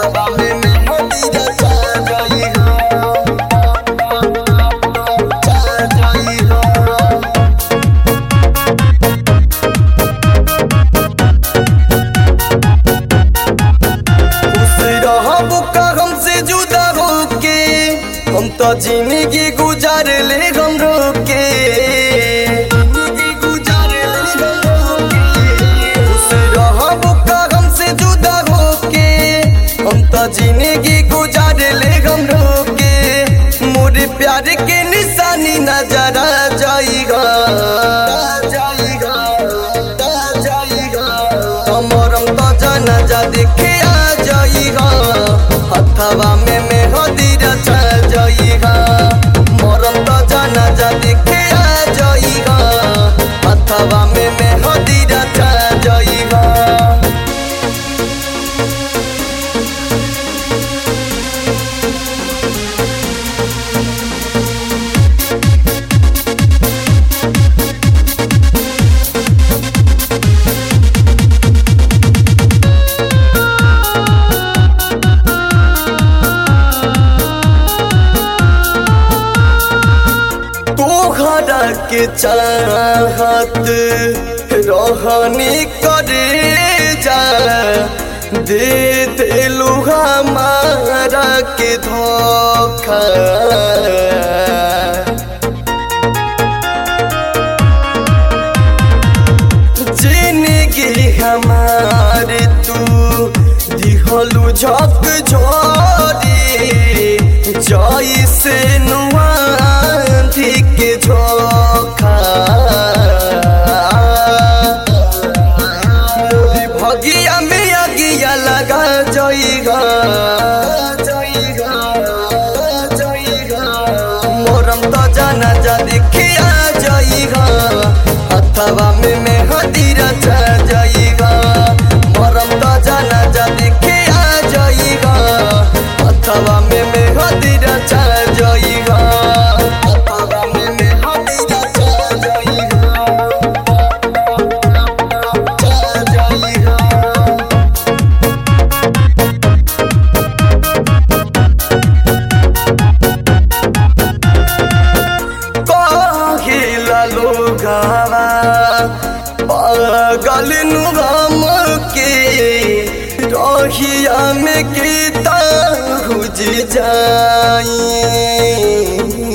हथवा में मेहंदी रचा जाई हो चा जाई हो खुश रहब का हमसे जुदा होके हम तो जिंदगी गुजार ले हम रोके जिंदगी गुजार ले हम रोके। खुश रहब का हमसे जुदा होके हम तो जिंदगी गुजार ले हम रोके मोर प्यार के निशानी नजर आ जाएगा जाएगा जाएगा हमरम तो जनाजा देखे आ जाइगा हथवा में मेहंदी रचा जाइगा मोरम तो जनाजा देखे आ जाइगा हथवा में मेहंदी रचा जाइगा तोहरा के चाहत रहनी करे जा दे दिलू हमारा के धोखा जिंदगी हमारे तू दिहलू झक झोरी जैसे नुआंधी के झोखा मोरी भगिया में अगिया लगा जइगा मोरम तो जाना जा देखिया जइगा हथवा में मेहंदी रचा जइगा मोरम तो जाना जा देखिया जइगा हथवा में मेहंदी रचा जइगा हथवा में मेहंदी रचा जइगा चा जइगा कहिला लोगावा पागल नुगम के रहिया में गीता हुज जाई